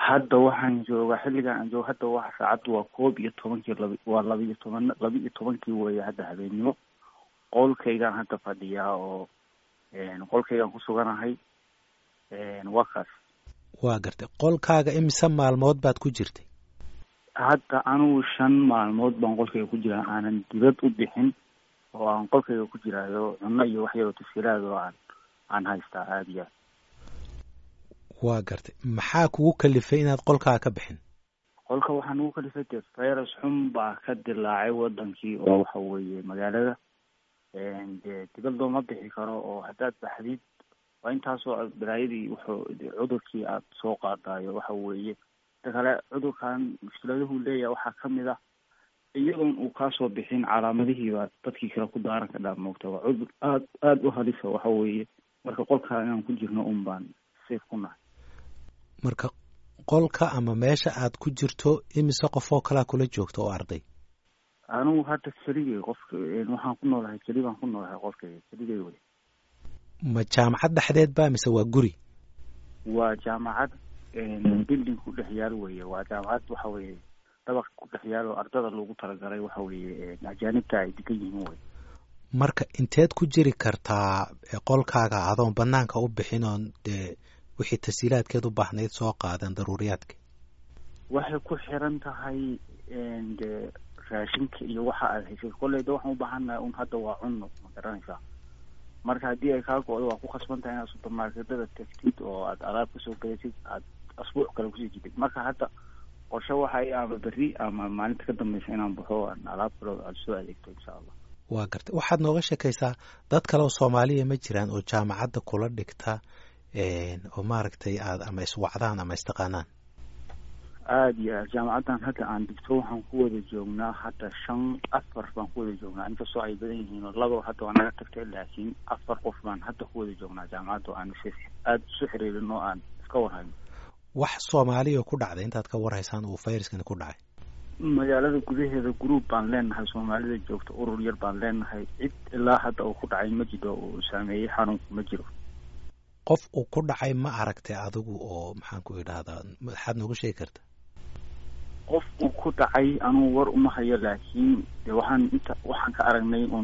hadda waxaan joogaa xilligan aan jooga hadda waa saacaddu waa koob iyo tobankii laba waa laba iyo toban laba iyo tobankii weeye hadda habeennimo qolkaygaan hadda fadhiyaa oo qolkaygaan ku suganahay waa kaas waa gartay qolkaaga imise maalmood baad ku jirtay hadda anugu shan maalmood baan qolkayga ku jiraa aanan dibad u bixin oo aan qolkayga ku jiraayo cunno iyo wax yaroo tasiilaad oo aan aan haystaa aada iyo aad waa gartay maxaa kugu kalifay inaad qolkaa ka bixin qolka waxaa nagu kalifay dee virus xun baa ka dilaacay wadankii oo waxa weeye magaalada dee dibad looma bixi karo oo haddaad baxdid waa intaasoo balaayadii wuxuu cudurkii aad soo qaadaayo waxa weeye inta kale cudurkan mushkiladuhu leeyahay waxaa kamid ah iyadoon uu kaasoo bixin calaamadihiiba dadkii kale ku daaran ka dhaa moogta waa cudur aad aada u halisa waxa weeye marka qolkaa inaan ku jirno un baan safe ku nahay marka qolka ama meesha aad ku jirto imise qof oo kalaa kula joogta oo arday anigu hadda keligay qofka waxaan ku noolahay keli baan ku noolahay qolkayga keligay wey ma jaamacad dhexdeed ba mise waa guri waa jaamacad building ku dhex yaal weye waa jaamacad waxa weeye dabaq ku dhex yaal oo ardada loogu talagalay waxa weeye ajaanibta ay degan yihiin wey marka inteed ku jiri kartaa qolkaaga adoon banaanka u bixin oon dee wixii tasiilaadkeed u baahnayd soo qaadan daruuriyaadka waxay ku xiran tahay de raashinka iyo waxa aad haysay kolleyda waxaan u baahannahay un hadda waa cunno ma garanaysaa marka haddii ay kaa go-do waa ku khasban tahay inaad supermarketada tagtid oo aad alaab kasoo gadatid aad asbuuc kale kusii jidid marka hadda qorshe waxa i ama berri ama maalinta ka dambeysa inaan baxo aan alaab kale aad soo adeegto insha allah waa gartay waxaad nooga sheekaysaa dad kale oo soomaaliya ma jiraan oo jaamacadda kula dhigta oo maaragtay aad ama iswacdaan ama istaqaanaan aada iyo aad jaamacaddan hadda aan digto waxaan ku wada joognaa hadda shan afar baan ku wada joognaa inkastoo ay badan yihiin oo laba hadda waa naga tagtay laakiin afar qof baan hadda ku wada joognaa jaamacadda aan aada isu xiriirin oo aan iska warhayno wax soomaaliya ku dhacday intaad ka warhaysaan uu fayraskani ku dhacay magaalada gudaheeda group baan leenahay soomaalida joogta urur yar baan leenahay cid ilaa hadda uu ku dhacay ma jiro uu saameeyey xanuunku ma jiro qof uu ku dhacay ma aragtay adigu oo maxaan ku idhahdaa maxaad noogu sheegi karta qof uu ku dhacay anugu war uma hayo laakiin de waxaan inta waxaan ka aragnay un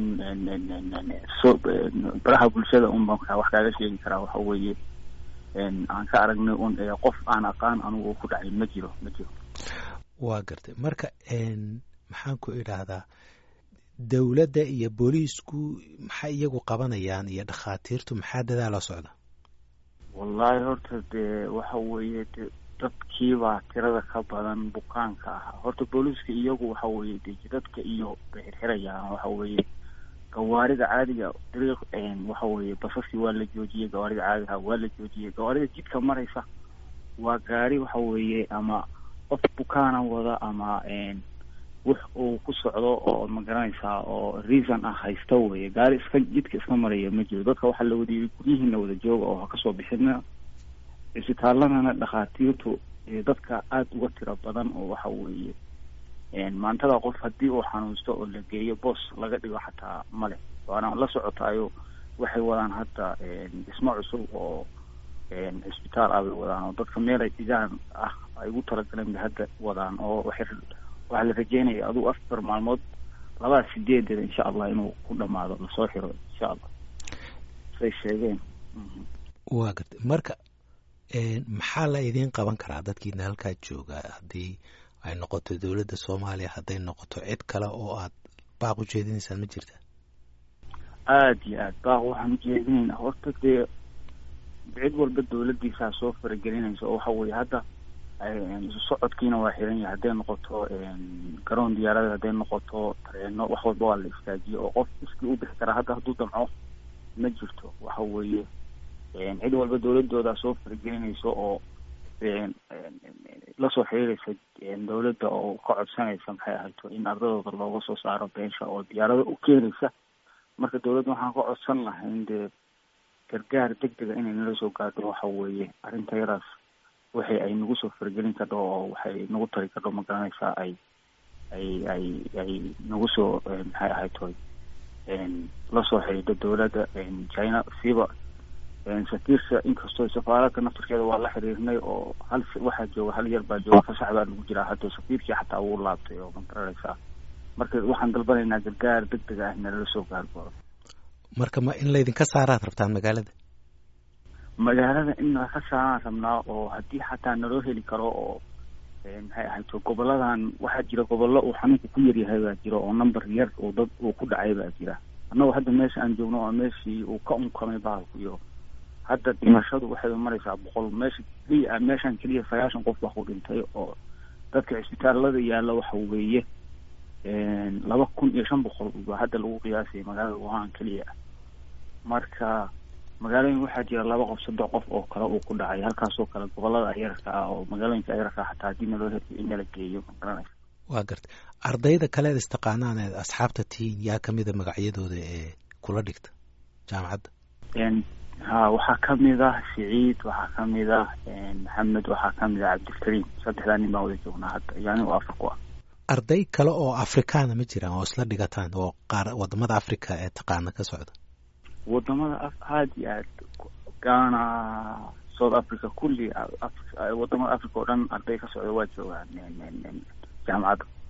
so baraha bulshada un baan wax kaaga sheegi karaa waxa weeye aan ka aragnay un qof aan aqaan anugu uu ku dhacay ma jiro ma jiro waa gartay marka maxaan ku idhaahdaa dowladda iyo booliisku maxay iyagu qabanayaan iyo dhakhaatiirtu maxaa dadaala socda wallahi horta dee waxa weeye de dadkiibaa tirada ka badan bukaanka ah horta booliiska iyagu waxa weeye de jidadka iyo bay xirxirayaan waxa weeye gawaarida caadiga dariiq waxa weeye basaskii waa la joojiyey gawaarida caadiga waa la joojiyey gawaarida jidka maraysa waa gaari waxa weeye ama qof bukaana wada ama wix uu ku socdo oo ma garanaysaa oo reason ah haysta weye gaari iska jidka iska maraya ma jiro dadka waxaa la wadiyey guryihiina wada jooga oo ha kasoo bixina isbitaaladana dhakhaatiirtu dadka aada uga tiro badan oo waxa weeye maantada qof haddii uu xanuunsto oo la geeyo boos laga dhigo xataa male waana la socotaayo waxay wadaan hadda dhismo cusub oo cisbitaal ah bay wadaan oo dadka meel ay dhigaan ah ay ugu talagaleen bay hadda wadaan oo waxay waxaa la rajeynaya adugu afar maalmood labada sideedeeda insha allah inuu ku dhamaado lasoo xiro insha allah say sheegeen waa gartay marka maxaa la idiin qaban karaa dadkiina halkaa jooga haddii ay noqoto dowladda soomaaliya hadday noqoto cid kale oo aad baaq u jeedinaysaan ma jirta aada iyo aad baaq waxaan ujeedinaynaa horta dee cid walba dowladiisaa soo faragelinaysa oo waxa weeye hadda isu socodkiina waa xiran yahay hadday noqoto garoon diyaarada hadday noqoto tareeno wax walba waa la istaajiyo oo qof iskii u bixi karaa hadda hadduu damco ma jirto waxa weeye cid walba dowladooda soo faragelinaysa oo lasoo xiriiraysa dowladda oo ka codsanaysa maxay ahayto in ardadooda looga soo saaro beensha oo diyaarado u keenaysa marka dowladda waxaan ka codsan lahay in dee gargaar deg dega inay nala soo gaadho waxa weeye arrinta yadaas waxay ay nagu soo faragelin kardho oo waxay nagu tari kardho ma garanaysaa ay ay ay ay nagu soo maxay ahaytoy lasoo xidhiidho dowladda china siiba safiirsa inkastoo safaaradka naftarkeeda waa la xiriirnay oo hal waxaa jooga hal yar baa jooga fasax baa lagu jiraa hadda safiirkii xataa wuu laabtay oo magarareysaa marka waxaan dalbanaynaa gargaar deg deg ah nalala soo gaargoodo marka ma in laydinka saaraad rabtaan magaalada magaalada in laka saaraan rabnaa oo haddii xataa naloo heli karo oo maxay ahayto goboladan waxaa jira gobollo uu xanuunka ku yaryahay baa jira oo number yar uu dad uu ku dhacay baa jira annagoo hadda meesha aan joogno oo meeshii uu ka unkamay bahalku iyo hadda dhimashadu waxay maraysaa boqol meesha keliya meeshan keliya sagaashan qof baa ku dhintay oo dadka cisbitaalada yaalla waxa weeye laba kun iyo shan boqol baa hadda lagu qiyaasayay magaalada wuhan keliya marka magaalooyin waxaa jira laba qof saddex qof oo kale uu ku dhacay halkaasoo kale gobolada ayarka ah oo magaalooyinka ayarka ah xataa haddii naloo heli in nala geeyo magaranaysa waa gartay ardayda kaleed istaqaanaan eed asxaabta tihiin yaa kamida magacyadooda ee kula dhigta jaamacadda ha waxaa kamid ah siciid waxaa kamid ah maxamed waxaa kamid ah cabdilkariim saddexdaa nin baan wada joognaa hadda iyo anigo afar ku ah arday kale oo afrikaana ma jiraan oo isla dhigataan oo qaar wadamada africa ee taqaana ka socda wadamada aada iyo aad ghana south africa kulli wadamada africa oo dhan arday ka socda waa joogaan jaamacadda